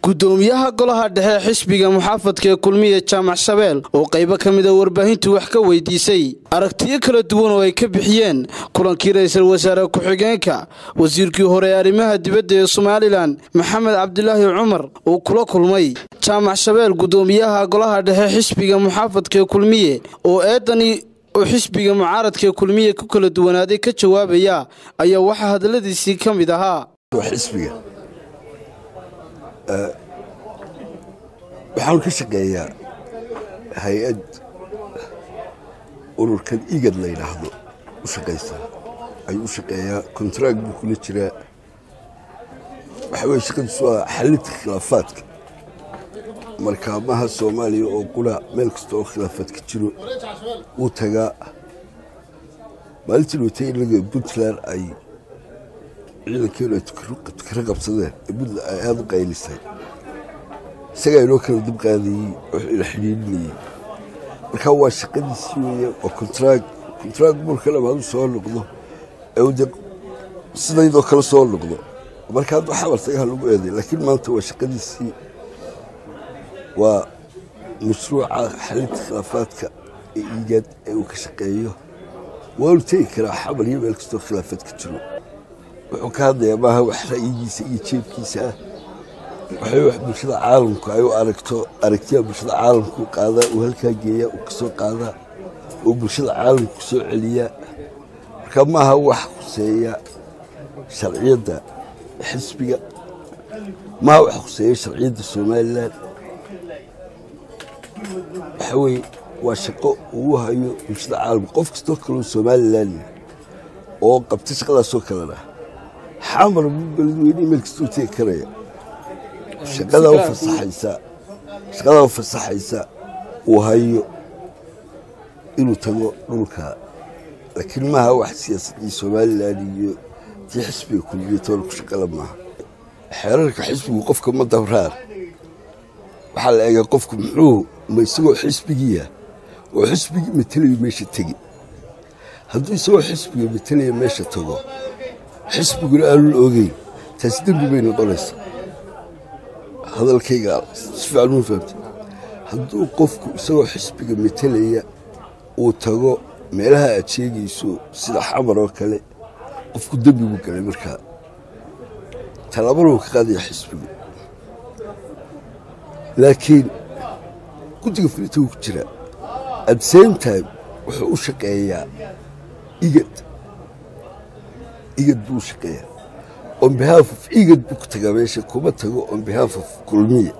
gudoomiyaha golaha dhexe xisbiga muxaafadka ee kulmiya jaamac shabeel oo qaybo ka mida warbaahintu wax ka weydiisay aragtiyo kala duwan oo ay ka bixiyeen kulankii ra-iisul wasaare ku-xigeenka wasiirkii hore ee arrimaha dibadda ee somalilan maxamed cabdilaahi cumar uu kula kulmay jaamac shabeel gudoomiyaha golaha dhexe xisbiga muxaafadka ee kulmiye oo eedani oo xisbiga mucaaradkaee kulmiye ku kala duwanaaday ka jawaabaya ayaa waxaa hadalladiisii ka mid ahaa xisbiga waxaan ka shaqeeyaa hay-ad ururkan igad la yidhaahdo u shaqaysa ayuu u shaqeeyaa kontraag buu kula jiraa waxa weye shaqadiisu waa xalinta khilaafaadka markaamaha soomaaliya oo qura meel kasta oo khilaafaad ka jiro wuu tagaa maalintii watay inaga puntland ay ciidankeenu ay tukaro qabsadeen ee puntland ay aada u qaylisay isagaa inoo kala dib qaadayey oo ila xidhiidhinayey markaa waa shaqadiisii weeye oo kontraag kontraag marka dhamaadu soo noqdo ee de sidaydoo kale soo noqdo marka hadduu xabal tagaha lagu eeday laakiin maanta waa shaqadiisii waa mashruuca xalinta khilaafaadka ee iigaad ee uu ka shaqeeyo waanu tegi karaa xabal iyo meel kastoo khilaafaad ka jiro wuxuu ka hadlayaa maaha wax ra'yigiisa iyo jeebkiisa ah waxay wax bulshada caalamku ay u aragto aragtiyaa bulshada caalamku qaadaa uu halkaa geeyaa uu ka soo qaadaa oo bulshada caalamku soo celiyaa marka maaha wax khuseeya sharciyadda xisbiga maaha wax khuseeya sharciyadda somalilan waxa weye waa shaqo uu hayo bulshada caalamka qof kastoo kaloo somalilan oo qabta shaqadaasoo kalena xamar beledweyne meel kastoo tegi karaya shaqadaa u fasaxaysa shaqadaa u fasaxaysa uu hayo inuu tago dhulka laakiin maaha wax siyaasaddii somalilan iyo tii xisbiga kulmiya toona ku shaqala maaha xeerarka xisbigu qofka ma dabraan waxaa la eegaa qofku muxuu ma isagoo xisbigiia oo xisbigii matelayo meesha tegi hadduu isagoo xisbiga matalaya meesha tago xisbiguna aanun ogeyn taasi dembi bay noqonaysa hadalkayga si fiican uu fahamtay hadduu qofku isagoo xisbiga matalaya uu tago meelaha aad sheegayso sida xamar oo kale qofku dembi buu galay markaa tallaabana uu ka qaadaya xisbigu laakiin guddiga fulinta wuu ku jiraa at same time wuxuu u shaqeeyaa igad igad buu u shaqeeyaa on behalf of igad buu ku tagaa meesha kuma tago on behalf of kulmiya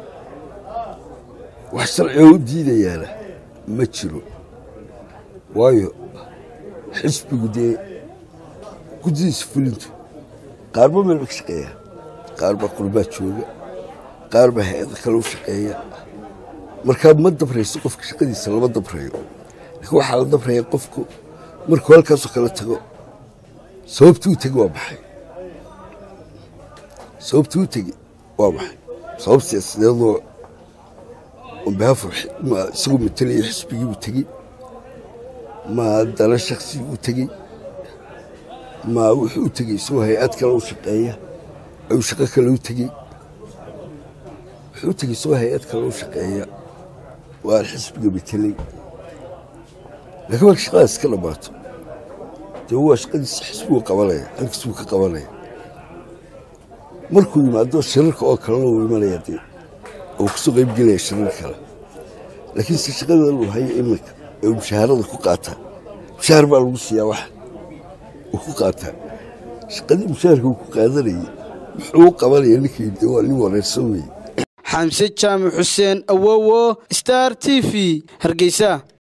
wax sharcioo u diidayaana ma jiro waayo xisbigu dee guddidiisa fulintu qaarba meel ba ka shaqeeyaa qaar baa qurmaa jooga qaar baa hay-ada kale u shaqeeya markaa ma dabrayso qofka shaqadiisa lama dabrayo laakiin waxaa la dabraya qofku markuu halkaasoo kale tago sababtii u tegi waa maxay sababtii u tegi waa maxay sabab siyaasadeedoo onbehaaf isagoo matalaya xisbigiibuu tegey ma dana shakhsigii u tegey ma wuxuu u tegey isagoo hay-ad kale u shaqeeya ayuu shaqo kale u tegey wuxuu u tegey isagoo hay-ad kale u shaqeeya waa xisbiga matelay laakiin marka shaqadaas ka dhammaato dee waa shaqadiisa xisbigu qabanaya halkiis buu ka qabanaya markuu yimaado shirarka oo kalena uu imanaya dee oo kusoo qayb gelaya shirar kale laakiinse shaqadan uu hayo iminka ee uu mushaharada ku qaataa mushaahar baa lagu siiyaa wax uu ku qaataa shaqadii mushaharka uu ku qaadanayay muxuu u qabanaya ninkii dee waa nin wareersan weye xamse jaamac xuseen awowo star t v hargeysa